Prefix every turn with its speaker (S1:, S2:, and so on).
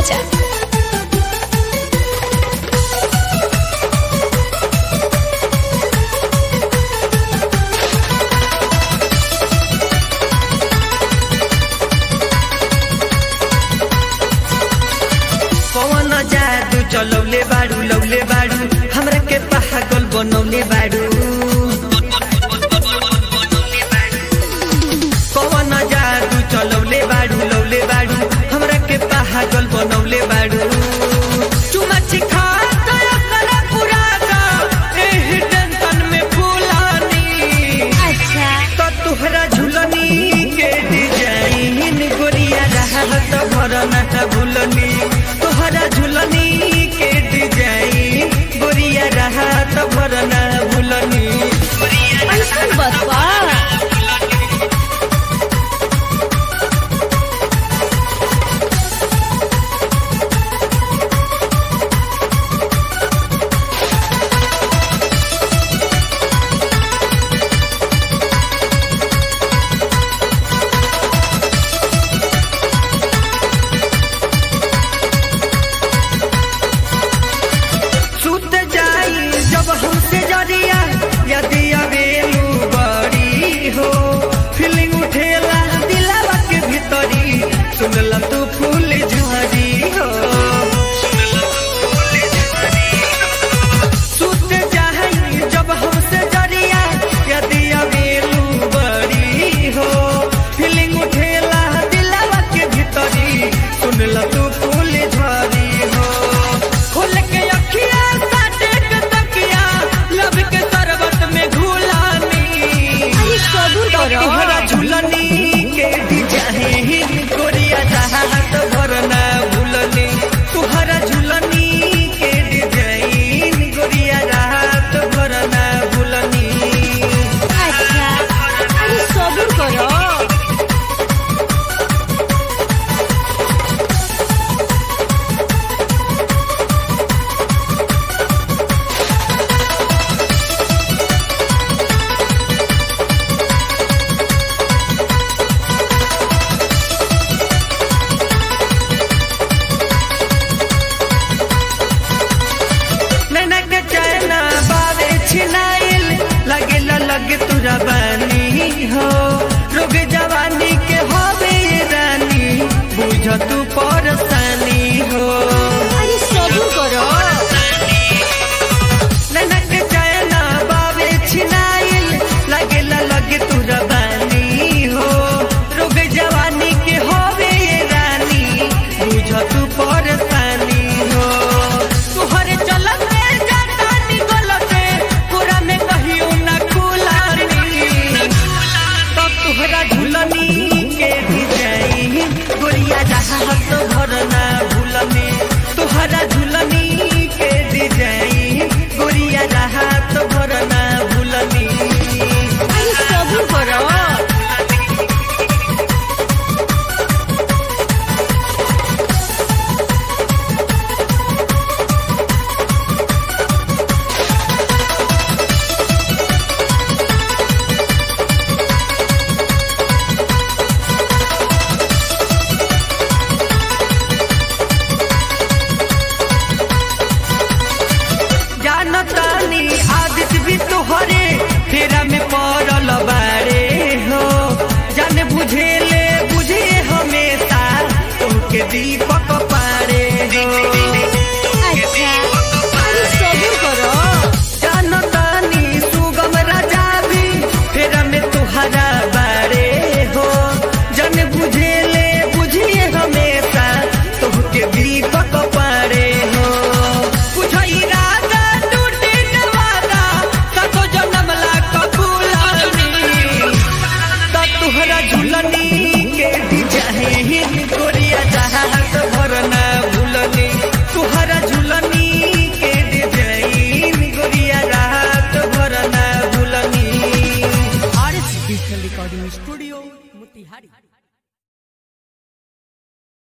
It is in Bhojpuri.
S1: राजा
S2: पवन जादू चलौले बाड़ू लौले बाड़ू हमरा के पागल बनौले बाड़ू पवन जादू चलौले बाड़ू लौले बाड़ू हमरा के पागल बनौले बाड़ू चुमा चिखा दया करा पूरा का एही टेंशन में फूलानी
S1: अच्छा
S2: तो तुहरा झुलनी के डिजाइन गोरिया रहत भरना भूलनी तुहरा झुलनी के डिजाइन गोरिया रहत भरना भूलनी
S1: ऐसा बतवा
S2: सुत जाई जब हमसे जरिया यदि अबेलू बड़ी हो फीलिंग उठेला दिलावा के भीतरी सुनला तू फूल झरी हो सुत जाई जब हमसे जरिया यदि अबेलू बड़ी हो फीलिंग उठेला दिलावा के भीतरी सुनला तू फूल झरी हो खोल के अखिया साटे के तकिया लब के शरबत में घुलानी
S1: अरे कबूल करो
S2: तुहरा झुलनी के डिजाइन गोरिया चाहत भरना भूलनी तुहरा झुलनी के डिजाइन गोरिया राहत भरना भूलनी
S1: अच्छा अरे कबूल करो
S2: नैना के चैना बावे छिनाइल लगे लगे तुरा बानी हो रोग जवानी के होवे रानी बुझ तू परसानी हो
S1: अरे कबूल करो
S2: नैना के चैना बावे छिनाइल लगे लगे तुरा बानी हो रोग जवानी के होवे रानी बुझ तू परसानी हो तुहरे चलत में जाता निकलते पूरा में कहियो ना खुलानी तब तुहरा झुलनी के डिजाइन गोरिया जहाज भरना भूलनी तुहरा झुलनी के डिजाइन गोरिया जहाज भरना भूलनी
S1: अरे कबूल करो
S2: जानतानी आदित भी तोहरे फेरा में पड़ल बारे हो जान बुझेले बुझे हमेशा तुमके दीपक